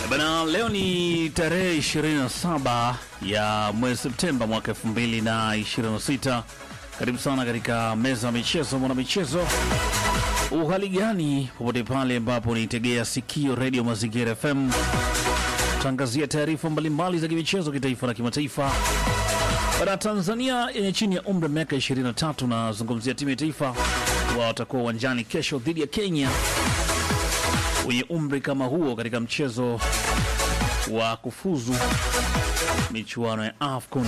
Bana, leo ni tarehe 27 ya mwezi Septemba mwaka 2026. Karibu sana katika meza ya michezo, mwana michezo. Uhali gani popote pale ambapo nitegea sikio redio Mazingira FM, tangazia taarifa mbalimbali za kimichezo kitaifa na kimataifa. Bana, Tanzania yenye chini ya umri wa miaka 23 nazungumzia timu ya taifa wao watakuwa uwanjani kesho dhidi ya Kenya wenye umri kama huo katika mchezo wa kufuzu michuano ya AFCON.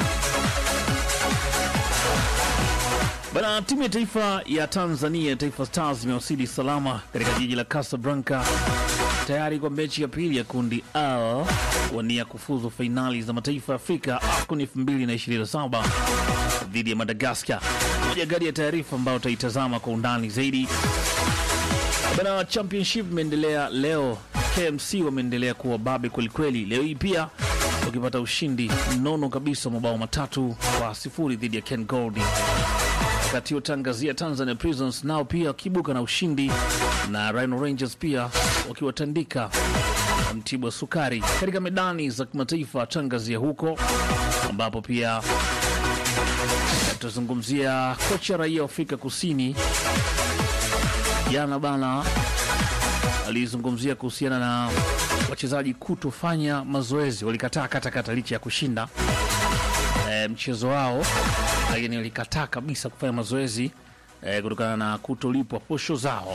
Bana, timu ya taifa ya Tanzania, Taifa Stars, imewasili salama katika jiji la Casablanca tayari kwa mechi ya pili ya kundi L wania kufuzu fainali za mataifa ya Afrika AFCON 2027 dhidi ya Madagascar. Moja gari ya taarifa ambayo utaitazama kwa undani zaidi. Bana, championship imeendelea leo. KMC wameendelea kuwa babe kwelikweli, leo hii pia wakipata ushindi mnono kabisa, mabao matatu kwa sifuri dhidi ya Ken Gold. Wakati utangazia Tanzania Prisons nao pia wakibuka na ushindi, na Rhino Rangers pia wakiwatandika Mtibwa Sukari katika medani za kimataifa. Tangazia huko ambapo pia tutazungumzia kocha raia wa Afrika Kusini jana bana alizungumzia kuhusiana na wachezaji kutofanya mazoezi, walikataa katakata licha ya kushinda e, mchezo wao, lakini walikataa kabisa kufanya mazoezi e, kutokana na kutolipwa posho zao.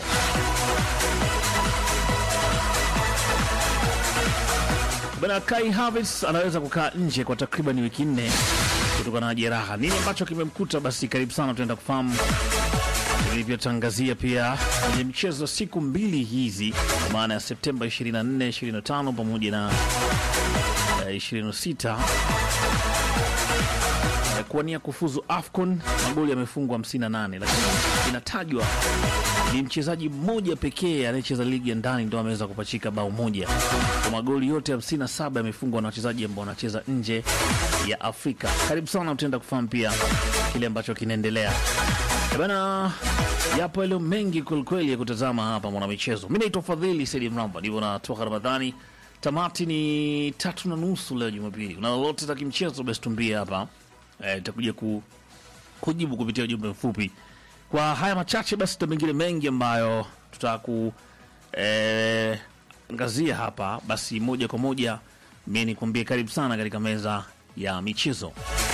Bana, Kai Havertz anaweza kukaa nje kwa takriban wiki nne kutokana na jeraha. Nini ambacho kimemkuta? Basi karibu sana, tunaenda kufahamu ilivyotangazia pia kwenye mchezo siku mbili hizi kwa maana ya Septemba 24, 25 pamoja na eh, 26 eh, kuwania kufuzu AFCON. Magoli yamefungwa 58, lakini inatajwa ni mchezaji mmoja pekee anayecheza ligi ya ndani ndo ameweza kupachika bao moja. Kwa magoli yote 57 yamefungwa na wachezaji ambao wanacheza nje ya Afrika. Karibu sana, utaenda kufahamu pia kile ambacho kinaendelea bana. Yapo yaliyo mengi kwelikweli ya kutazama hapa mwanamichezo. Mi naitwa Fadhili Saidi Mramba, ndivyo natoka Ramadhani. Tamati ni tatu na nusu leo Jumapili. Una lolote za kimchezo, basi tumbie hapa eh, itakuja ku, kujibu kupitia ujumbe mfupi. Kwa haya machache, basi tuna mengine mengi ambayo tutaku eh, angazia hapa. Basi moja kwa moja mi nikuambie karibu sana katika meza ya michezo.